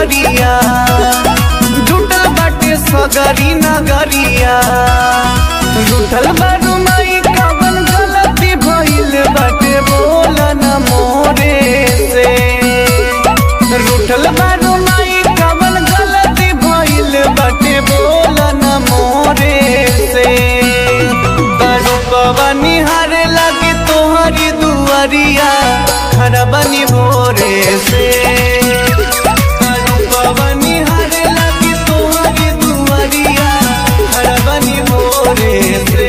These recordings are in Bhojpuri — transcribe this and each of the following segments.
दुआरिया जुटल बाटे सगरी नगरिया जुटल बारू माई कवन गलती भइल बाटे बोल न मोरे से रूठल बारू माई कवन गलती भइल बाटे बोल न मोरे से बारू पवनी हारे लगे तोहरी दुआरिया खरबनी भोरे से बारू पवनी हारे लगे तोहरी दुआरिया खरबनी भोरे से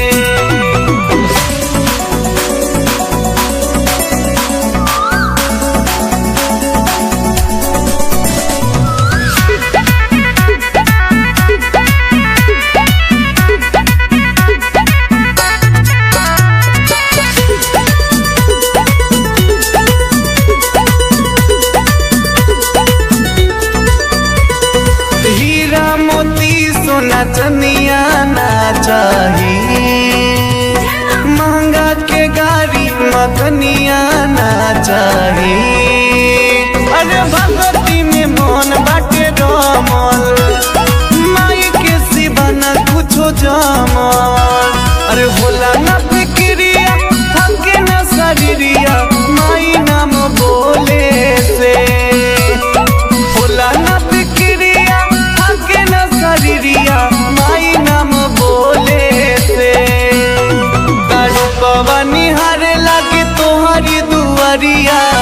हीरा मोती सोना चनिया ना चाही महंगा के गाड़ी मखनिया ना चाही अरे भगवती में मन बाटे रमल माई के सिवा ना कुछो जमल अरे होला ना फिक्रिया थके ना शरीरिया माई नाम बोले से होला ना फिक्रिया थके ना शरीरिया माई नाम बोले से तारू पवनी हारे लागे तोहरी दुआरिया